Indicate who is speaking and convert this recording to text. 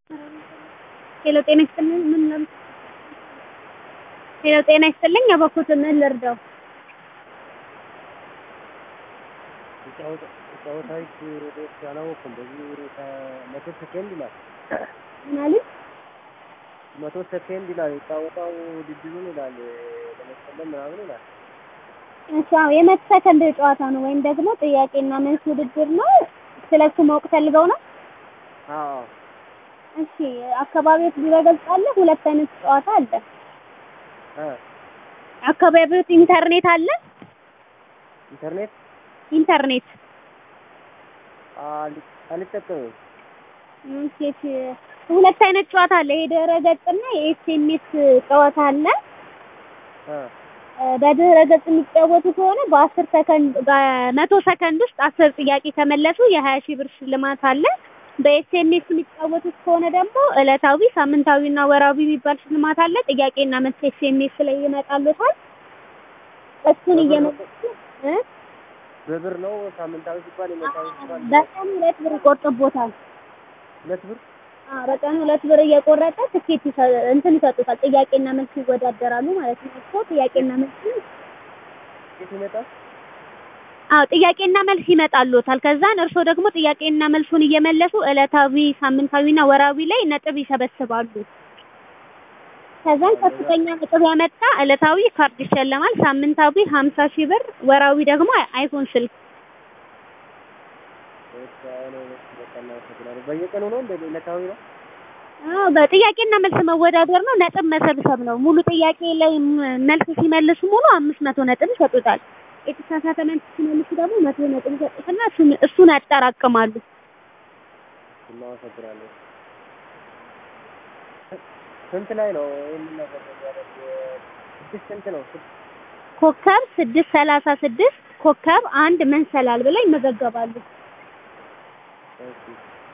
Speaker 1: ሄሎ ጤና ይስጥልኝ ምን ለም ሄሎ ጤና ይስጥልኝ እባክዎት ምን ልርዳው?
Speaker 2: ጨዋታዎች ርዕስ አላወኩም። በዚህ መቶ ሰከንድ ይላል
Speaker 1: ምን አሉኝ?
Speaker 2: መቶ ሰከንድ ይላል የጫወታው ውድድሩን ይላል ለመሰለም ምናምን ይላል።
Speaker 1: እሺ አዎ የመቶ ሰከንድ ጨዋታ ነው ወይም ደግሞ ጥያቄና መልስ ውድድር ነው። ስለሱ ማወቅ ፈልገው ነው?
Speaker 2: አዎ
Speaker 1: እሺ አካባቢዎት ሊበገልጽ አለ ሁለት አይነት ጨዋታ አለ።
Speaker 2: እ
Speaker 1: አካባቢዎት ኢንተርኔት አለ?
Speaker 2: ኢንተርኔት
Speaker 1: ኢንተርኔት
Speaker 2: አል- አልጠቀምም።
Speaker 1: እሺ እሺ ሁለት አይነት ጨዋታ አለ። የድህረ ገጽና የኤስኤምኤስ ጨዋታ አለ።
Speaker 2: እ
Speaker 1: በድህረ ገጽ የሚጫወቱ ከሆነ በአስር ሰከንድ በመቶ ሰከንድ ውስጥ አስር ጥያቄ ከመለሱ የሀያ ሺህ ብር ሽልማት አለ። በኤስኤምኤስ የሚጫወቱት ከሆነ ደግሞ ዕለታዊ፣ ሳምንታዊና ወራዊ የሚባል ሽልማት አለ። ጥያቄና መልስ ኤስኤምኤስ ላይ ይመጣሉታል። እሱን እየመለሱ እ
Speaker 2: በብር ነው ሳምንታዊ ሲባል የመታዊ ሲባል
Speaker 1: በቀን ሁለት ብር ይቆርጥቦታል።
Speaker 2: ሁለት ብር
Speaker 1: አዎ በቀን ሁለት ብር እየቆረጠ ትኬት ይሰ- እንትን ይሰጡታል። ጥያቄና መልስ ይወዳደራሉ ማለት ነው። እኮ ጥያቄና መልስ
Speaker 2: የት ይመጣል?
Speaker 1: አዎ ጥያቄና መልስ ይመጣሉታል። ከዛን እርስዎ ደግሞ ጥያቄና መልሱን እየመለሱ ዕለታዊ፣ ሳምንታዊና ወራዊ ላይ ነጥብ ይሰበስባሉ። ከዛን ከፍተኛ ነጥብ ያመጣ ዕለታዊ ካርድ ይሸለማል። ሳምንታዊ ሀምሳ ሺህ ብር፣ ወራዊ ደግሞ አይፎን ስልክ።
Speaker 2: በቃ ነው በቃ እናመሰግናለን። በየቀኑ ነው እንደ ዕለታዊ ነው?
Speaker 1: አዎ በጥያቄና መልስ መወዳደር ነው። ነጥብ መሰብሰብ ነው። ሙሉ ጥያቄ ላይ ም- መልስ ሲመልሱ ሙሉ አምስት መቶ ነጥብ ይሰጡታል። የተሳሳተ መልስ ሲመልሱ ደግሞ መቶ ነጥብ ይሰጡትና እሱን እሱን ያጠራቅማሉ።
Speaker 2: እናመሰግናለን። ስንት ላይ ነው ይህንን ነገር የሚያደርግ? ስድስት ስንት ነው? ስድስት
Speaker 1: ኮከብ ስድስት ሰላሳ ስድስት ኮከብ አንድ መንሰላል ብለው ይመዘገባሉ።
Speaker 2: እሺ